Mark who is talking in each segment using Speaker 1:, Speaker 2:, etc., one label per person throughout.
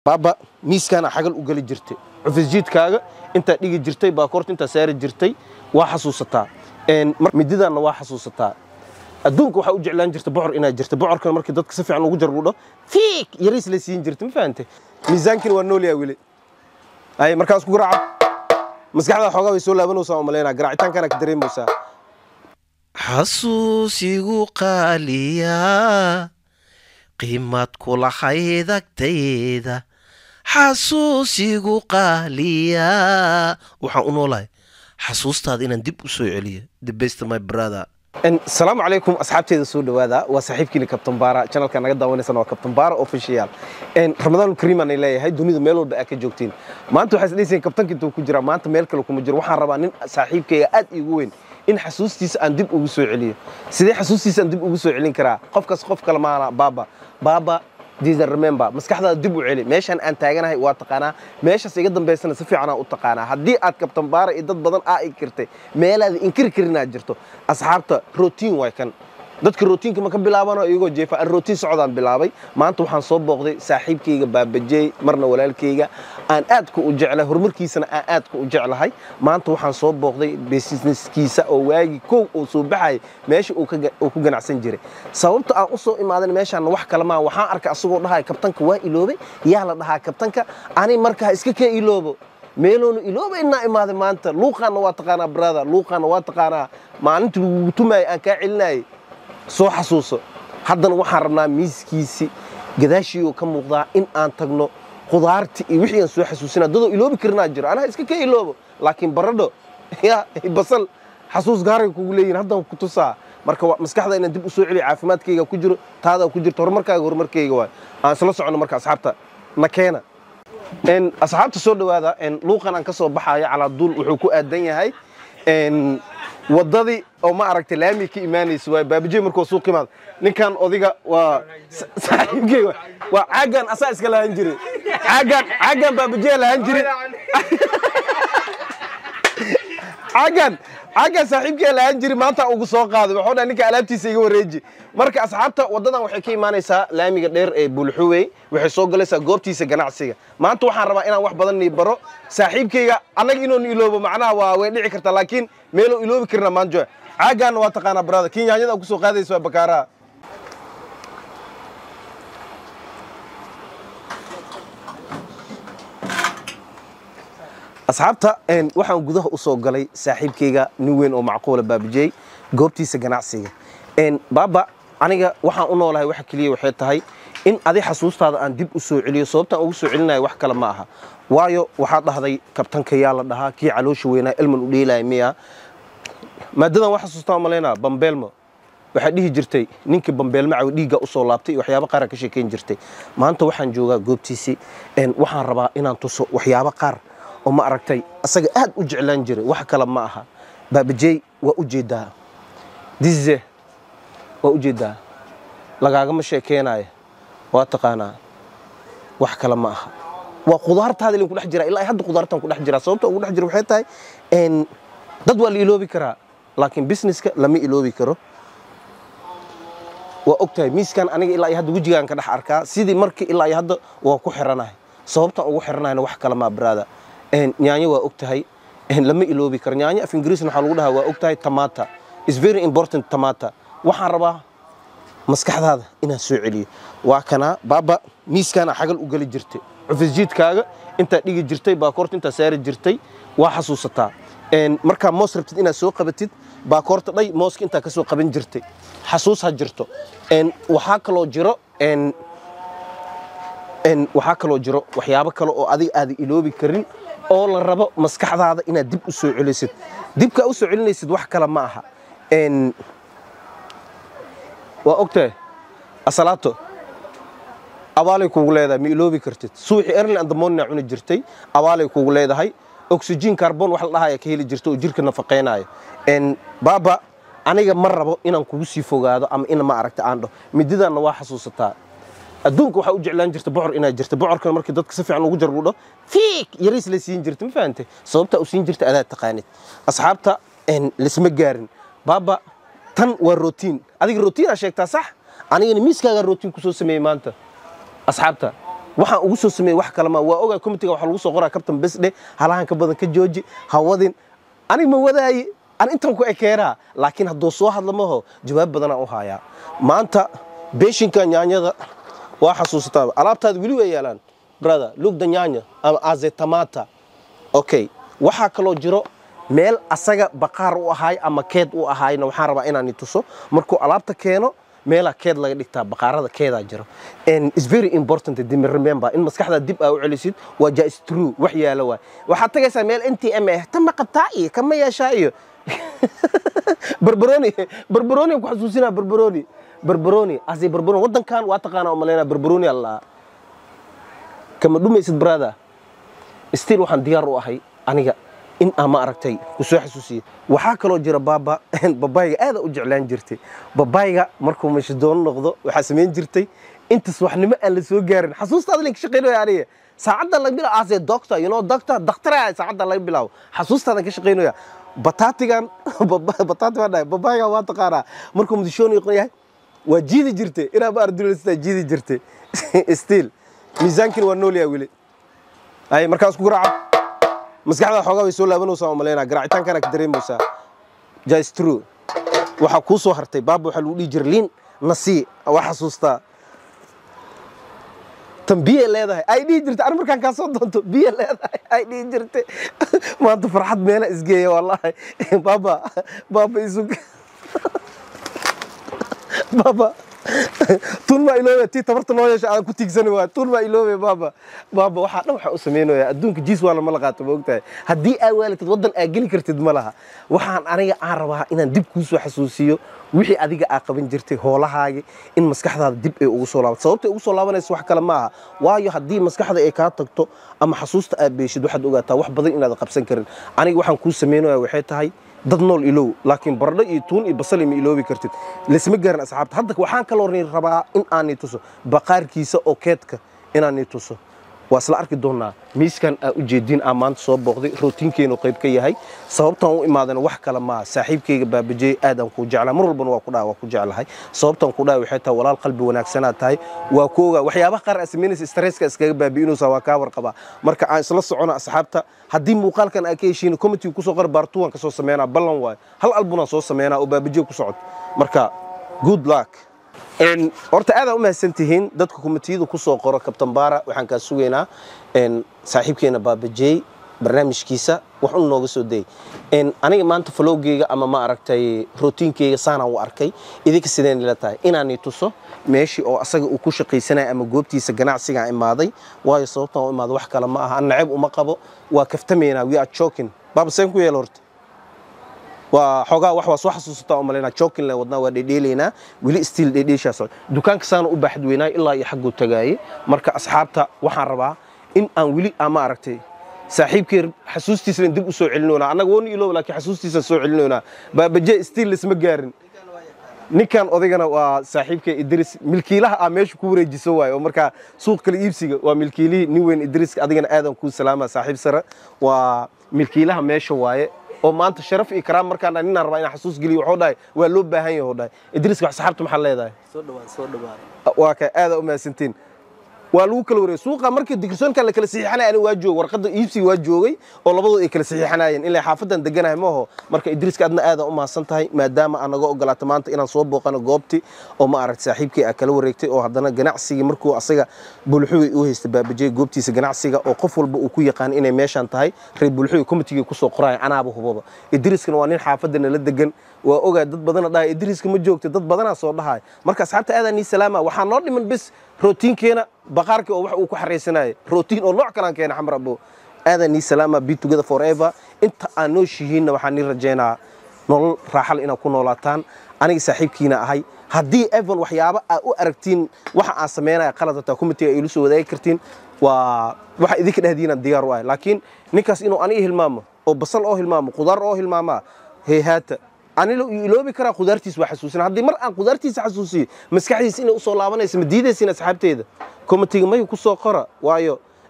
Speaker 1: baaba miiskaana xagal u geli jirtay cufisjiidkaaga intaa dhigi jirtay baakoorta intaa saari jirtay waa xasuusataa mididaanna waa xasuusataa adduunka waxaa u jeclaan jirta bocor inaad jirta bocorkana markii dadka si fiican ugu jarbuudho fiik yariis la siin jirta ma fahante miisaankina waa noolyaa weli ay markaas ku garaaca maskaxdaa xoogaa way soo laabanaysaa oo malaynaa garaacitaankana ka dareemaysaa
Speaker 2: xasuusigu qaaliyaa qiimad kulahayd agtayda xasuusigu qaaliyaa waxaan u noolahay xasuustaada inaan dib u soo celiyo the best my brother
Speaker 1: asalaamu calaykum asxaabteeda soo dhowaada waa saaxiibkiina kabtan baara channelka naga daawanaysana waa kabtan baara official ramadaan kariim aanay leeyahay dunida meel walba aa ka joogtiin maanta waxaa isdhaysayin kabtanka intuu ku jira maanta meel kale kuma jiro waxaan rabaa nin saaxiibkayga aad iigu weyn in xasuustiisa aan dib ugu soo celiyo sidee xasuustiisa aan dib ugu soo celin karaa qofkaas qof kale maana baaba baaba diisan remember maskaxdaada dib u celi meeshaan aan taaganahay waa taqaanaa meeshaas iga dambaysana si fiicanaa u taqaanaa haddii aad kabtan baara iyo dad badan aa inkirtay meelaada inkiri karin aad jirto asxaabta rotiin waay kan dadka rootiinka ma ka bilaabano iyagoo jeefa aan rootiin socdaan bilaabay maanta waxaan soo booqday saaxiibkayga baabajey marna walaalkayga aan aadka u jeclahay horumarkiisana aan aadka u jeclahay maanta waxaan soo booqday businesskiisa oo waagi kow uu soo baxayay meesha uu ku ganacsan jiray sababta aan u soo imaadan meeshaan wax kale maa waxaan arkay asagoo dhahaya kabtanka waa iloobay yaa la dhahaa kabtanka ani markaa iska kee iloobo meeloonu ilooba inaa imaaday maanta luuqaanna waa taqaanaa brother luuqaanna waa taqaanaa maalintii lagugu tumaayay aan kaa celinayay soo xasuuso haddana waxaan rabnaa miiskiisi gadaashiioo ka muuqdaa in aan tagno khudaarti iyo wixii aan soo xasuusina dadoo iloobi karinaa jiro anaha iska ka iloobo laakiin baradho ya basal xasuus gaaray kugu leeyihin haddaan ku tusaa marka maskaxda inaan dib u soo celiyo caafimaadkayga ku jiro taadaa ku jirto horumarkaaga horumarkayga waay aan isla soconno marka asxaabta na keena asxaabta soo dhowaada luuqan aan ka soo baxayo calaaduul wuxuu ku aadan yahay wadadii oo ma aragtay laami ka imaanaysa waay baabajey markuu suuq imaad ninkan odiga waa saaxiibkey waa caagan asaa iska lahan jire caagan caagan baabajey lahan jire caagan caagan saaxiibkee lahan jiri maanta ugu soo qaaday waxuu dhaha ninka alaabtiisa iga wareeji marka asxaabta wadadan waxay ka imaanaysaa laamiga dheer ee bulxuwey waxay soo galaysaa goobtiisa ganacsiga maanta waxaan rabaa inaan wax badan nii baro saaxiibkayga annaga inoon iloobo macnaha waa way dhici kartaa laakiin meeloo iloobi karina maanjo caagaanna waa taqaanaa barada kinyaanyada kusoo qaadaysa waa bakaaraha asxaabta waxaan gudaha u soo galay saaxiibkayga nin weyn oo macquula baabajey goobtiisa ganacsiga baaba aniga waxaan u noolahay waxa keliya waxay tahay in adi xasuustaada aan dib u soo celiyo sababtaan ugu soo celinayo wax kale ma aha waayo waxaad dhahday kabtanka yaa la dhahaa kii caloosha weynaa elman u dheelaya miya maadadan waa xasuustaa malaynaa bambeelmo waxaa dhihi jirtay ninkii bambeelmo caw dhiigga usoo laabtay iyo waxyaabo qaara ka sheekayn jirtay maanta waxaan joogaa goobtiisii waxaan rabaa inaan tuso waxyaabo qaar oo ma aragtay asaga aad u jeclaan jiray wax kale ma aha baabajey waa u jeedaa dize waa u jeedaa lagaagama sheekeenaya waa taqaanaa wax kale ma aha waa khudaartaada ilin kudhex jira ilaa hadda khudaartan kudhex jira sababta ugu dhex jira waxay tahay dad waa la iloobi karaa laakiin businesska lama iloobi karo waa og tahay miiskan aniga ilaa iyo hadda wejigaan ka dhex arkaa sidii markii ilaa iyo hadda waa ku xiranahay sababtaan ugu xiranahayna wax kale maa baraada nyaanyo waa og tahay lama iloobi karo nyaanyo af ingiriisna waxaa lagu dhahaa waa og tahay tamata is very important tamata waxaan rabaa maskaxdaada inaan soo celiyo waa kanaa baaba miiskaana xagal u geli jirtay cufisjiidkaaga intaa dhigi jirtay baakoorta intaa saari jirtay waa xasuusataa markaa moos rabtid inaad soo qabatid baakoorta dhay mooska intaa ka soo qaban jirtay xasuus ha jirto waxaa kaloo jiro waxaa kaloo jiro waxyaabo kale oo adiga aada iloobi karin oo la rabo maskaxdaada inaad dib u soo celisid dibkaa u soo celinaysid wax kale ma aha waa ogtahay asalaato abaalay kugu leedahay ma iloobi kartid suuxi erli andamonna cuni jirtay abaalay kugu leedahay oxygen carbon wax la dhahaya ka heli jirta oo jirka nafaqaynayo baaba aniga ma rabo inaan kugu sii fogaado ama ina ma aragta aan dhaho mididaanna waa xasuusataa adduunka waxaa u jeclaan jirta bocor inaad jirta bocorkana markii dadka si fiican ugu jarbuudho fiik yariis la siin jirta ma fahante sababtaa u siin jirta adaad taqaanid asxaabta lisma gaarin baaba tan waa rotiin adiga rotiinaa sheegtaa sax anigana miiskaagaa rotiin kusoo sameeyey maanta asxaabta waxaan ugu soo sameeyey wax kale ma waa ogaa comitiga waxa lagu soo qoraa kabtan besdhe halahan ka badan ka jooji hawadin aniga ma wadaaye an intan ku ekeenaa laakiin hadduu soo hadla maho jawaab badanaan u hayaa maanta beeshinka nyaanyada waa xasuusataa alaabtaada weli way yaalaan brother lugda nyaanya ama azetamata okay waxaa kaloo jiro meel asaga baqaar u ahaay ama keed u ahaayna waxaan rabaa inaan tuso markuu alaabta keeno meelaa keed laga dhigtaa baqaarada keedaa jiro and it's very important to remember in maskaxda dib aa u celisid waa jais true wax yaala waay waxaad tagaysaa meel n t m ah tama qabtaa iyo kama yeeshaa iyo barbaroni barbaroni ku xasuusinaa barbaroni barbaroni ase barbaroni waddankan waa taqaanaa umalaynaa barbaroni allaa kama dhumaysid brother still waxaan diyaar u ahay aniga in aan ma aragtay ku soo xasuusiye waxaa kaloo jira baaba babayga aada u jeclaan jirtay babayga markuu mashidoono noqdo waxaa samayn jirtay intas waxnimo aan la soo gaarin xasuustaada link shaqaynaya aniga saacadda laga bilaabo ase doctor you know doctor dakhtara saacadda laga bilaabo xasuustaadan ka shaqaynaya bataatigan bataati baa dhahay babayga waa taqaanaa markuu mudishoon yahay waa jiidi jirtay inaa ma ardunaysataa jiidi jirtay still miisaankiina waa nool yahay weli ay markaas ku garaaca maskaxda xoogaa way soo laabanaysaa oo malaynaa garaacitaankana ka dareemaysaa jais true waxaa kuu soo hartay baaba waxaa lagu dhihi jira liin nasii waa xasuustaa tan biye leedahay ay dhihi jirtay ani markaan kaa soo doonto biye leedahay ay dhihi jirtay maanta farxad meela isgeeya wallahi baaba baaba isu baaba tun maa iloobe tii tabarta noo yeesha aan ku tiigsani waay tun maa iloobe baaba baaba waxaa dhan waxaa u samaynayaa adduunka jiis waa lama la qaato ma ogtahay haddii aa waalatid waddan aa geli kartid ma laha waxaan aniga aan rabaa inaan dib kuu soo xasuusiyo wixii adiga aa qaban jirtay hoolahaagi in maskaxdaada dib ay ugu soo laabato sababta ay ugu soo laabanaysa wax kale ma aha waayo haddii maskaxda ay kaa tagto ama xasuusta aad beeshid waxaad ogaataa wax badan inaad qabsan karin aniga waxaan kuu samaynaya waxay tahay dad nool ilow laakiin baradho iyo tuun iyo basali ma iloobi kartid laisma gaarin asxaabta hadda waxaan kaloo rabaa in aanay tuso baqaarkiisa oo keedka inaanay tuso waa isla arki doonaa miiskan aa ujeediin aa maanta soo booqday rootiinkeenu qayb ka yahay sababtaan u imaadana wax kale maaha saaxiibkayga baabajey aadaan kuu jeclaa mar walbana waa ku dhaha waa ku jeclahay sababtaan ku dhaha waxay tahay walaal qalbi wanaagsanaad tahay waa ku ogaa waxyaabaha qaar aa samaynaysa stresska iskaga baabi'inaysa waa kaa warqabaa marka aan isla socono asxaabta haddii muuqaalkan aa ka heshiin committee kusoo qora baartuwan ka soo sameynaa ballan waayo hal albunaan soo sameynaa oo baabajey ku socod marka good luck horta aadaan u mahadsan tihiin dadka komitiyada ku soo qoro kabtan baara waxaan kaa sugaynaa saaxiibkeena baabajey barnaamijkiisa wax un nooga soo dayay aniga maanta falowgeyga ama ma aragtay rootiinkeyga saanaan u arkay idinka sideen ila tahay inaanay tuso meeshii oo asaga uu ku shaqaysanaya ama goobtiisa ganacsigaa imaaday waayo sababtaan u imaada wax kale ma aha an naceb uma qabo waa kaftamaynaa we are joking baaba seen ku yeel horta waa xoogaa wax waa soo xasuusataa oo malaynaa jokin le wadnaa waa dhedheelaynaa weli stiil dhedheeshaa socda dukaanka saana u baaxad weynaa ilaa iyo xagguu tagaayey marka asxaabta waxaan rabaa in aan weli aan ma aragtay saaxiibkee xasuustiisana dib u soo celinoynaa annaga wooni ilooba laakiin xasuustiisa soo celinoynaa baabaje stiil laisma gaarin ninkan odaygana waa saaxiibka idris milkiilaha ah meesha ku wareejiso waayo oo markaa suuq kala iibsiga waa milkiilihii nin weyn idris adigana aadan kuu salaama saaxiib sare waa milkiilaha meesha waaye oo maanta sharaf iyo karaam markaan dhahay ninaan rabaa inaan xasuus geliyo wuxuu dhahay waa loo baahan yahay dhahay idriiska wax saxaabta maxaa leedahay
Speaker 3: soo dhawaan soo dhawaan
Speaker 1: waa kay aada u mahadsantiin waa lagu kala wareegay suuqa markii digirsoonkan la kala saxiixanaya aniga waa joogay warqadda iibsiga waa joogay oo labadood ay kala saxiixanayeen ilaa xaafadan deganahay maaho marka idriiska adna aada u mahadsan tahay maadaama aan naga ogolaata maanta inaan soo booqano goobti oo ma aragta saaxiibkii aa kala wareegtay oo haddana ganacsigii markuu asaga bulxuwi u haystay baabajey goobtiisa ganacsiga oo qof walba uu ku yaqaan inay meeshaan tahay reer bulxuwi komitigii kusoo qoraya anaaba hubaba idriiskana waa nin xaafadda nala degan waa ogaa dad badana dhahay idriiska ma joogta dad badanaa soo dhahay marka asxaabta aadaa nii salaama waxaa noo dhiman bes rootiinkeena baqaarkii oo wax uu ku xaraysanayay rootiin oo nooc kalaan keena xamar abo aadaa nii salaama be together forever inta aan nooshihiinna waxaan nii rajaynaa nolol raaxal inaad ku noolaataan aniga saaxiibkiina ahay haddii evan waxyaaba aa u aragtiin waxa aan samaynaya qalad hataa committeega ay ilu soo wadaagi kartiin waa waxa idinka dhehdiinaan diyaar u ahay laakiin ninkaas inuu aniga hilmaamo oo basal oo hilmaamo qudaar oo hilmaamaa heyhaata anila iloobi karaa qudaartiis waa xasuusin haddii mar aan qudaartiisa xasuusiyo maskaxdiisa inay usoo laabanaysa ma diidaysiin asxaabteeda komitiga may ku soo qora waayo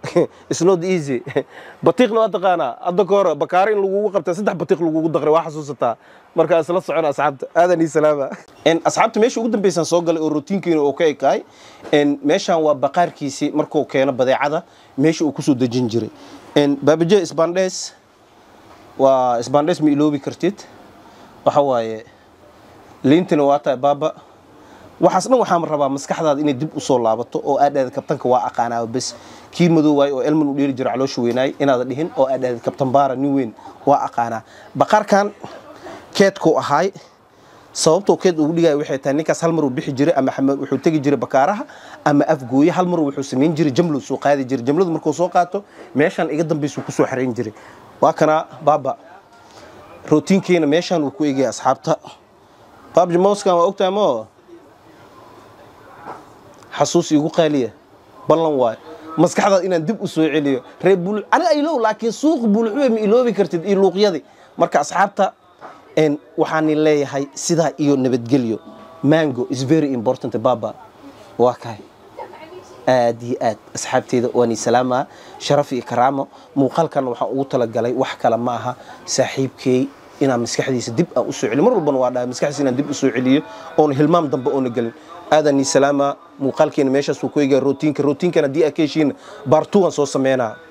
Speaker 1: it's not easy batiiqna waa taqaanaa hadda ka hore bakaare in lagugu qabta saddex batiiq lagugu daqray waa xasuusataa marka isla socon asxaabta aadan ii salaama asxaabta meesha ugu dambeysaan soo galay oo rutiinkiina uu ka ekaay meeshaan waa baqaarkiisii markuu keeno badeecada meesha uu kusoo dejin jiray baabaje isbandhes waa isbandhes ma iloobi kartid waxa waaye liintina waa tahay baaba waxaas dhan waxaan rabaa maskaxdaada inay dib usoo laabato oo aadhaada kabtanka waa aqaanaa bes kii madow waay oo elman u dheeli jira caloosha weynaay inaada dhihin oo aadhaada kabtan baara nin weyn waa aqaanaa baqaarkan keedkuu ahaay sababtoo keed ugu dhigaya waxay tahay ninkaas hal mar uu bixi jiray ama wuxuu tegi jiray bakaaraha ama afgooye hal mar wuxuu samayn jiray jamlow soo qaadi jiray jamladu markuu soo qaato meeshaan iga dambaysuu kusoo xarayn jiray waa kanaa baaba rootiinkeena meeshaan uu ku egaya asxaabta baabji mowskan waa ogtahay moo xasuus igu qaaliya ballan waayo maskaxdaad inaan dib u soo celiyo reer buluc ani aylow laakiin suuq bulucwe ma iloobi kartid iyo luuqyadii marka asxaabta waxaanin leeyahay sidaa iyo nabadgelyo mango is very important baba waa kahay aad iyo aad asxaabteeda waani salaamaa sharaf iyo karaamo muuqaalkan waxaan ugu talagalay wax kale ma aha saaxiibkeey inaan maskaxdiisa dib aan usoo celiyo mar walbana waa dhahay maskaxdiisa inaan dib usoo celiyo oona hilmaam dambe oona gelin aadan ii salaama muuqaalkeena meeshaas wuu ku egaa rootiinka rootiinkan haddii aad ka heshiina baartuwan soo sameynaa